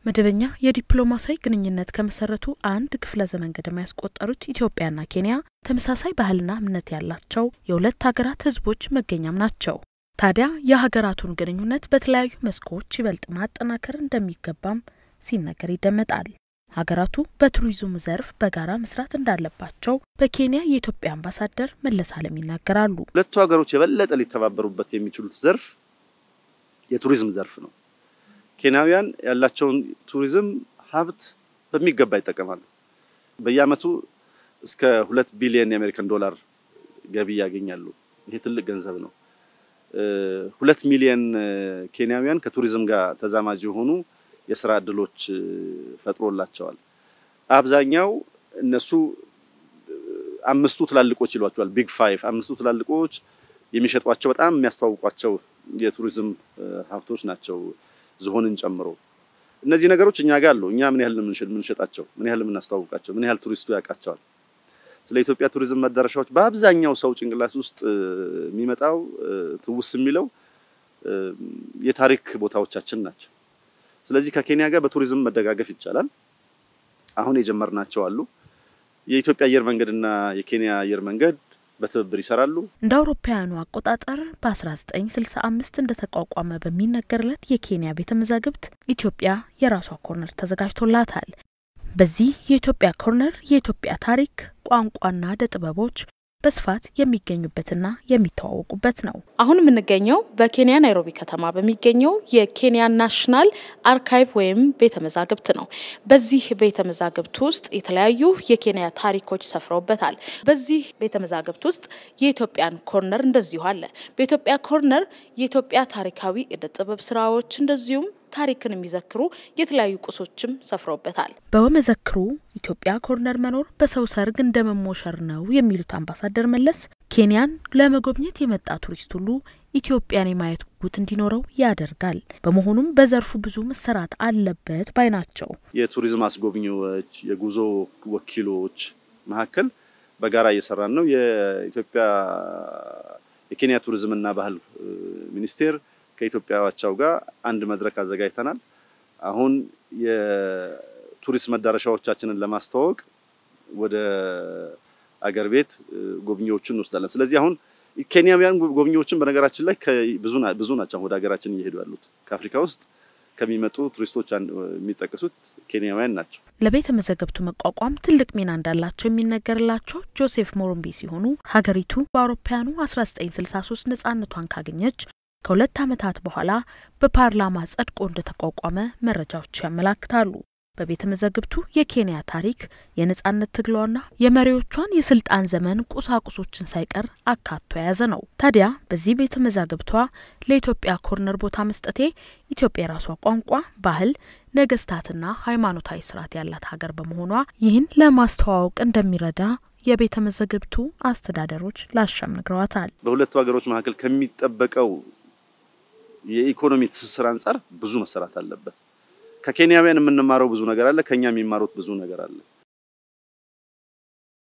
መደበኛ የዲፕሎማሲያዊ ግንኙነት ከመሰረቱ አንድ ክፍለ ዘመን ገደማ ያስቆጠሩት ኢትዮጵያና ኬንያ ተመሳሳይ ባህልና እምነት ያላቸው የሁለት ሀገራት ሕዝቦች መገኛም ናቸው። ታዲያ የሀገራቱን ግንኙነት በተለያዩ መስኮች ይበልጥ ማጠናከር እንደሚገባም ሲነገር ይደመጣል። ሀገራቱ በቱሪዝሙ ዘርፍ በጋራ መስራት እንዳለባቸው በኬንያ የኢትዮጵያ አምባሳደር መለስ አለም ይናገራሉ። ሁለቱ ሀገሮች የበለጠ ሊተባበሩበት የሚችሉት ዘርፍ የቱሪዝም ዘርፍ ነው። ኬንያውያን ያላቸውን ቱሪዝም ሀብት በሚገባ ይጠቀማሉ። በየዓመቱ እስከ ሁለት ቢሊዮን የአሜሪካን ዶላር ገቢ ያገኛሉ። ይሄ ትልቅ ገንዘብ ነው። ሁለት ሚሊዮን ኬንያውያን ከቱሪዝም ጋር ተዛማጅ የሆኑ የስራ እድሎች ፈጥሮላቸዋል። አብዛኛው እነሱ አምስቱ ትላልቆች ይሏቸዋል፣ ቢግ ፋይቭ። አምስቱ ትላልቆች የሚሸጧቸው በጣም የሚያስተዋውቋቸው የቱሪዝም ሀብቶች ናቸው፣ ዝሆንን ጨምሮ። እነዚህ ነገሮች እኛ ጋር አሉ። እኛ ምን ያህል የምንሸጣቸው፣ ምን ያህል የምናስተዋውቃቸው፣ ምን ያህል ቱሪስቱ ያውቃቸዋል። ስለ ኢትዮጵያ ቱሪዝም መዳረሻዎች በአብዛኛው ሰው ጭንቅላት ውስጥ የሚመጣው ትውስ የሚለው የታሪክ ቦታዎቻችን ናቸው። ስለዚህ ከኬንያ ጋር በቱሪዝም መደጋገፍ ይቻላል። አሁን የጀመርናቸው አሉ። የኢትዮጵያ አየር መንገድና የኬንያ አየር መንገድ በትብብር ይሰራሉ። እንደ አውሮፓውያኑ አቆጣጠር በ1965 እንደተቋቋመ በሚነገርለት የኬንያ ቤተ መዛግብት ኢትዮጵያ የራሷ ኮርነር ተዘጋጅቶላታል። በዚህ የኢትዮጵያ ኮርነር የኢትዮጵያ ታሪክ፣ ቋንቋና ዕደ ጥበቦች በስፋት የሚገኙበትና የሚተዋወቁበት ነው። አሁን የምንገኘው በኬንያ ናይሮቢ ከተማ በሚገኘው የኬንያ ናሽናል አርካይቭ ወይም ቤተ መዛግብት ነው። በዚህ ቤተ መዛግብት ውስጥ የተለያዩ የኬንያ ታሪኮች ሰፍረውበታል። በዚህ ቤተ መዛግብት ውስጥ የኢትዮጵያን ኮርነር እንደዚሁ አለ። በኢትዮጵያ ኮርነር የኢትዮጵያ ታሪካዊ ዕደ ጥበብ ስራዎች እንደዚሁም ታሪክን የሚዘክሩ የተለያዩ ቁሶችም ሰፍረውበታል። በመዘክሩ ኢትዮጵያ ኮርነር መኖር በሰው ሰርግ እንደ መሞሸር ነው የሚሉት አምባሳደር መለስ ኬንያን ለመጎብኘት የመጣ ቱሪስት ሁሉ ኢትዮጵያን የማየት ጉጉት እንዲኖረው ያደርጋል። በመሆኑም በዘርፉ ብዙ መሰራት አለበት ባይ ናቸው። የቱሪዝም አስጎብኚዎች፣ የጉዞ ወኪሎች መካከል በጋራ እየሰራን ነው። የኢትዮጵያ የኬንያ ቱሪዝምና ባህል ሚኒስቴር ከኢትዮጵያ አቻው ጋር አንድ መድረክ አዘጋጅተናል። አሁን የቱሪስት መዳረሻዎቻችንን ለማስተዋወቅ ወደ አገር ቤት ጎብኚዎችን እንወስዳለን። ስለዚህ አሁን ኬንያውያን ጎብኚዎችን በነገራችን ላይ ብዙ ናቸው ወደ ሀገራችን እየሄዱ ያሉት። ከአፍሪካ ውስጥ ከሚመጡ ቱሪስቶች የሚጠቀሱት ኬንያውያን ናቸው። ለቤተ መዛግብቱ መቋቋም ትልቅ ሚና እንዳላቸው የሚነገርላቸው ጆሴፍ ሞሩምቢ ሲሆኑ ሀገሪቱ በአውሮፓውያኑ 1963 ነጻነቷን ካገኘች ከሁለት ዓመታት በኋላ በፓርላማ ጸድቆ እንደተቋቋመ መረጃዎች ያመላክታሉ። በቤተ መዛግብቱ የኬንያ ታሪክ የነጻነት ትግሏና የመሪዎቿን የስልጣን ዘመን ቁሳቁሶችን ሳይቀር አካቶ የያዘ ነው። ታዲያ በዚህ ቤተ መዛግብቷ ለኢትዮጵያ ኮርነር ቦታ መስጠቴ ኢትዮጵያ የራሷ ቋንቋ፣ ባህል፣ ነገስታትና ሃይማኖታዊ ስርዓት ያላት ሀገር በመሆኗ ይህን ለማስተዋወቅ እንደሚረዳ የቤተ መዛግብቱ አስተዳደሮች ላሻም ነግረዋታል። በሁለቱ ሀገሮች መካከል ከሚጠበቀው የኢኮኖሚ ትስስር አንጻር ብዙ መሰራት አለበት። ከኬንያውያን የምንማረው ብዙ ነገር አለ። ከኛ የሚማሩት ብዙ ነገር አለ።